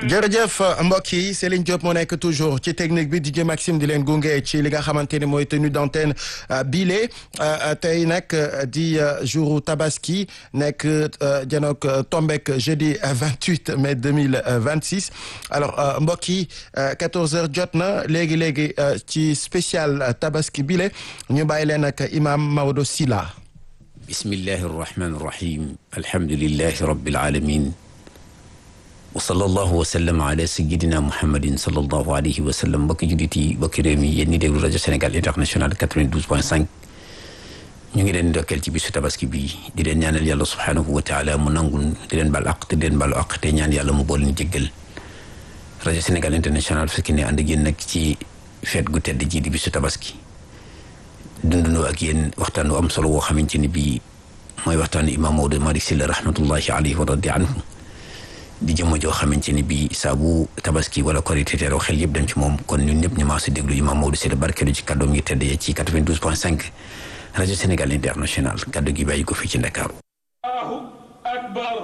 jërëjëf mbokk yi Céline Diop moo nekk toujours ci technique bi DJ Maxime di leen gunge ci li nga xamante ni mooy tenue d'antenne bile tey nag di jouru tabaski nekk janook tombek jeudi 28 mai 2026 alors mbokk yi 14 heures jot na léegi léegi ci spécial tabaski bile ñu bàyyi leen ak imam Maodo Sylla bismillahi arrahmani irrahim alhamdulilahi rabbil alamin wa sallallahu wa sallam ala sayidina muhammadin sallallahu alayhi wa sallam mbokki jullit yi mbokki réew mi yéen ñi déglu rajo Sénégal international 92 point 5 ñu ngi leen ndokkeel ci bisu tabaski bi di leen ñaanal yàlla subhaanahu wa taala mu nangul di leen bal aq te di leen balu aq te ñaan yàlla mu bool ñu jéggal rajo Sénégal international fekk ne ànd ak yéen nag ci feet gu tedd ji di bisu tabaski dundandoo ak yéen waxtaan wu am solo woo xamante ni bii mooy waxtaanu imaam Maodo Malick Sylla rahmatullahi alayhi wa radi anhu di jëmm joo xamante ni bii saa bu tabaski wala korité teeroo xel yëpp dem ci moom kon ñun ñëpp ñu maa si déglu imaam Maodo Sylla barkeelu ci kàddoom yi tedd ci 92 point 5 rajo Sénégal international kàddu gi bàyyi ko fii ci Ndakaaru. Allahu akbar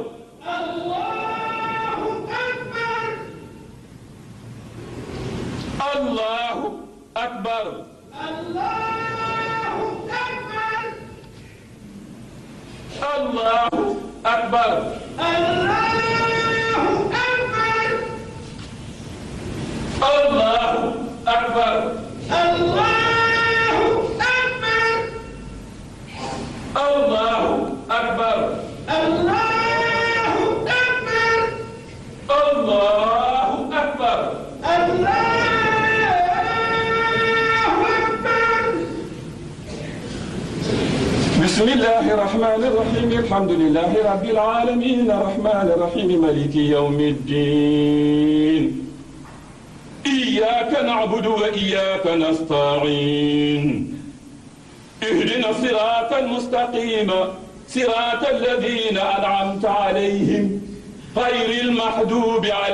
Allahu akbar Allahu akbar Allahu akbar Allahu akbar Allahu akbar بسم الله الرحمن الرحيم الحمد لله رب العالمين الرحمن الرحيم مالك يوم الدين إياك نعبد وإياك نستعين اهدنا الصراط المستقيم صراط الذين أنعمت عليهم غير المحدوب عليهم